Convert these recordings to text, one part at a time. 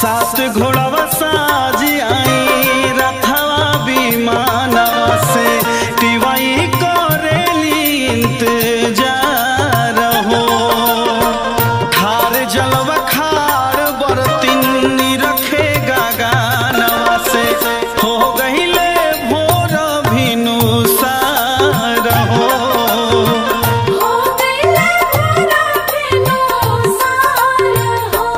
सात घोड़ावा साजी आई रथवा विमानवा से टिवाई करेली इंतजार हो खार जलवा खार बरतिन रखे गानवा से हो गहिले भोर भिनु सार हो हो गइले मोरा बिनु सार हो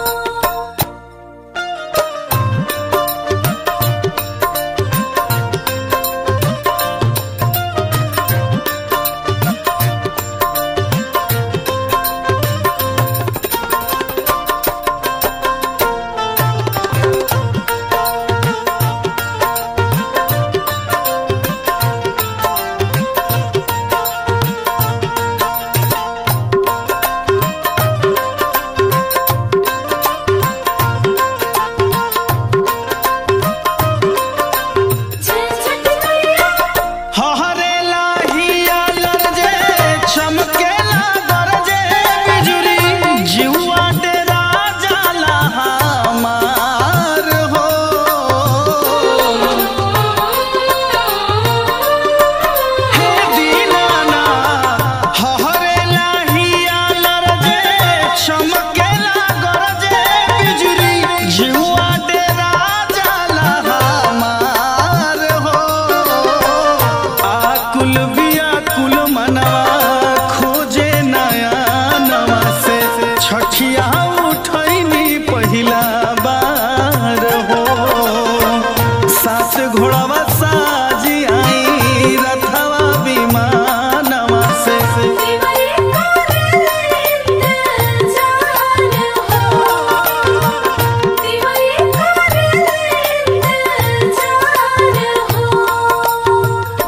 जय छठ मैया हहरे लाहिया लरजे चमकेला गरजे बिजुरी जिउआ डेरा जाला हमार हो हे दीनाना हहरे लाहिया लरजे चमकेला गरजे बिजुरी जिउआ डेरा जाला हमार हो आकुल बियाकुल मनवा खोजे नया नवा से छठिया उठैनी पहिला बार हो सास घोड़ावा साजी आई रथवा विमानवा से दिवाली करेले इंतजार हो दिवाली करेले इंतजार हो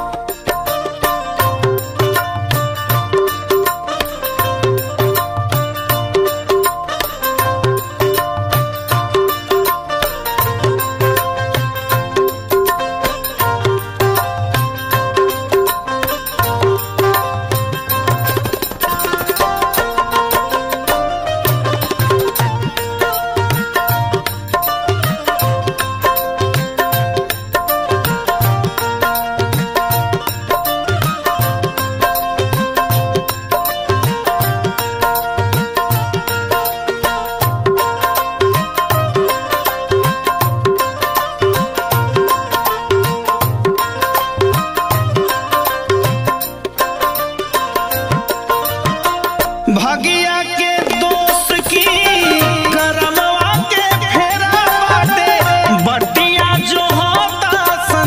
भगिया के दोस्त की करमवा के फेरा बाटे बटिया जो होता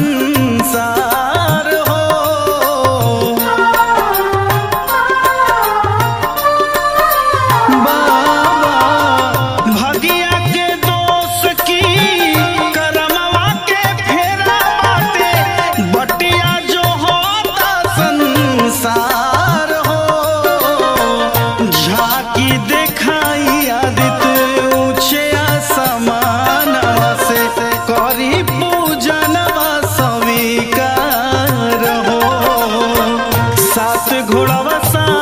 संसार हो बाबा भगिया के दोस्त की करमवा के फेरा बाटे बटिया जो होता संसार हो झाकी देखाई आदित्य ऊंचे आसमानवा से करी पूजनवा स्वीकार हो सात घोड़ावा सा